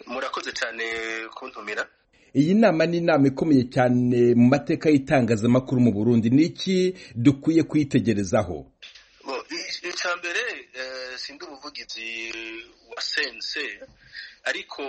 murakoze cyane kuntumira iyi nama ni inama ikomeye cyane mu mateka y'itangazamakuru mu burundi ni iki dukwiye kuyitegerezaho icya mbere sindi umuvugizi wa sense ariko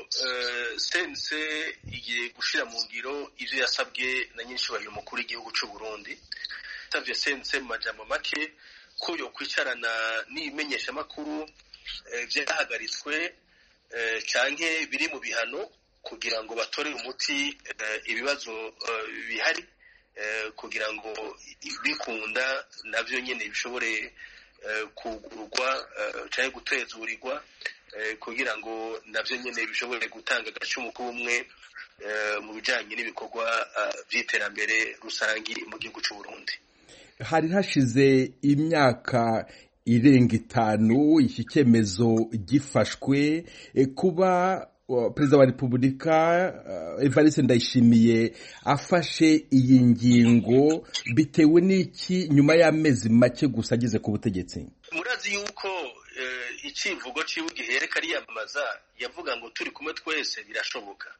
sense igiye gushyira mu ngiro ibyo yasabwe na nyinshi mukuru w'igihugu cy'u Burundi yasabye sense mu majambo make ko yo kwicarana n'ibimenyeshamakuru byahagaritswe cyangwa biri mu bihano kugira ngo batorere umuti ibibazo bihari kugira ngo bikunda nabyo nyine bishobore kugurwa cyangwa gutezurirwa kugira ngo nabyo nyine bishobore gutanga agacumu k'ubumwe mu bijyanye n'ibikorwa by'iterambere rusange mu gihugu cy'u Burundi hari hashize imyaka irenga itanu iki cyemezo gifashwe kuba perezida wa repubulika evariste ndayishimiye afashe iyi ngingo bitewe n'iki nyuma y'amezi make gusa ageze ku butegetsi murazi yuko icivugo ciwe gihereka ariyamamaza yavuga ngo turi kumwe twese birashoboka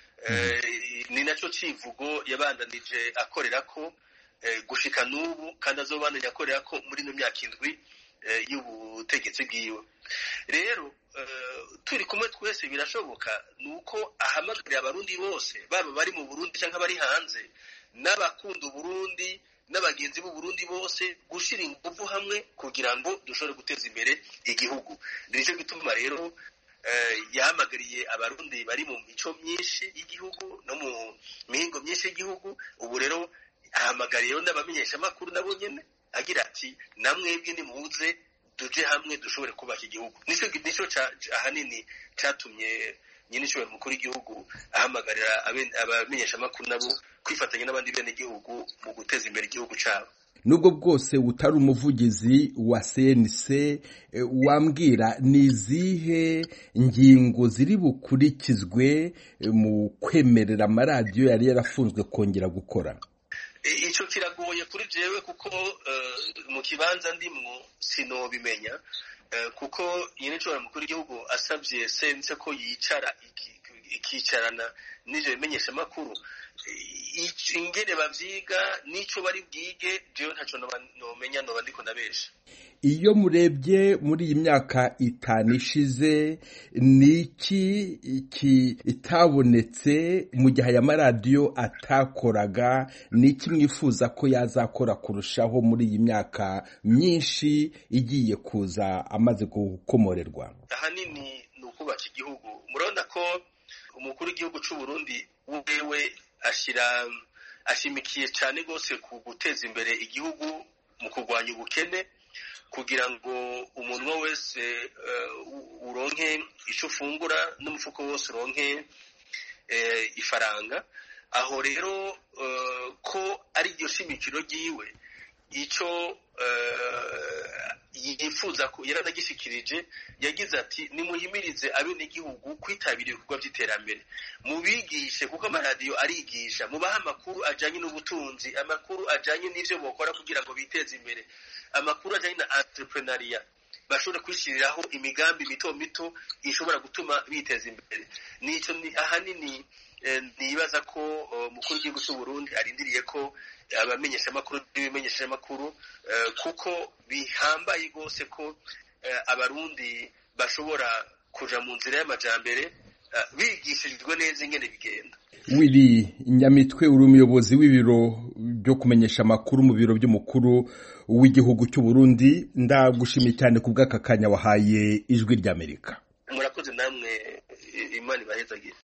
ni nacyo civugo yabandanije akorera ko gushika n'ubu kandi azobandanya akorera ko muri ino myaka indwi y'ubutegetsi bwiwe rero turi kumwe twese birashoboka ni uko ahamagarira abarundi bose baba bari mu burundi cyangwa bari hanze n'abakunda uburundi n'abagenzi b'uburundi bose gushyira ingufu hamwe kugira ngo dushobore guteza imbere igihugu nicyo gituma rero yahamagariye abarundi bari mu mico myinshi y'igihugu no mu mihingo myinshi y'igihugu ubu rero ahamagariyeho n'abamenyeshamakuru nabo nyine agira ati namwebwe nimuze tuje hamwe dushobore kubaka igihugu nicyo ahanini cyatumye nyine ishobora mukuru w'igihugu ahamagarira abamenyeshamakuru nabo kwifatanya n'abandi bene igihugu mu guteza imbere igihugu cyabo nubwo bwose utari umuvugizi wa cnc wambwira ni izihe ngingo ziri bukurikizwe mu kwemerera amaradiyo yari yarafunzwe kongera gukora icyo kiragoye kuri jewe kuko mu kibanza ndimwo sinobimenya kuko nyine nshobora mukuru w'igihugu asabye sense ko yicara ikicarana n'ibyo bimenyeshamakuru ingene bavyiga n'ico bari bwige jewe ntaco nomenya noba ndiko ndabesha iyo murebye muri iyi myaka itanu ishize ni iki kitabonetse mu gihe aya maradiyo atakoraga ni iki mwifuza ko yazakora kurushaho muri iyi myaka myinshi igiye kuza amaze gukomorerwa ahanini ni ukubaka igihugu murabona ko umukuru w'igihugu cy'u Burundi wewe ashyira ashimikiye cyane rwose ku guteza imbere igihugu mu kurwanya ubukene kugira ngo umuntu wese uronke icyo ufungura n'umufuko wose uronke ifaranga aho rero ko ari iryo shimikiro ry'iwe icyo yifuza ko yaranagishikirije yagize ati nimuhimirize abenegihugu kwitabira ibikorwa by'iterambere mubigishe kuko amaradiyo arigisha mubahe amakuru ajyanye n'ubutunzi amakuru ajyanye n'ibyo bakora kugira ngo biteze imbere amakuru ajyanye na entrepreneuria bashobora kwishyiriraho imigambi mito mito ishobora gutuma biteza imbere nicyo ahanini nibaza ko umukuru w'igihugu cy'u Burundi arindiriye ko abamenyeshamakuru n'ibimenyeshamakuru kuko bihambaye rwose ko abarundi bashobora kuja mu nzira y'amajambere bigishijwe neza ingene bigenda wiri nyamitwe uri umuyobozi w'ibiro byo kumenyesha amakuru mu biro by'umukuru w'igihugu cy'u Burundi ndagushimiye cyane ku bw'aka kanya wahaye ijwi ry'Amerika murakoze namwe imana ibahezagire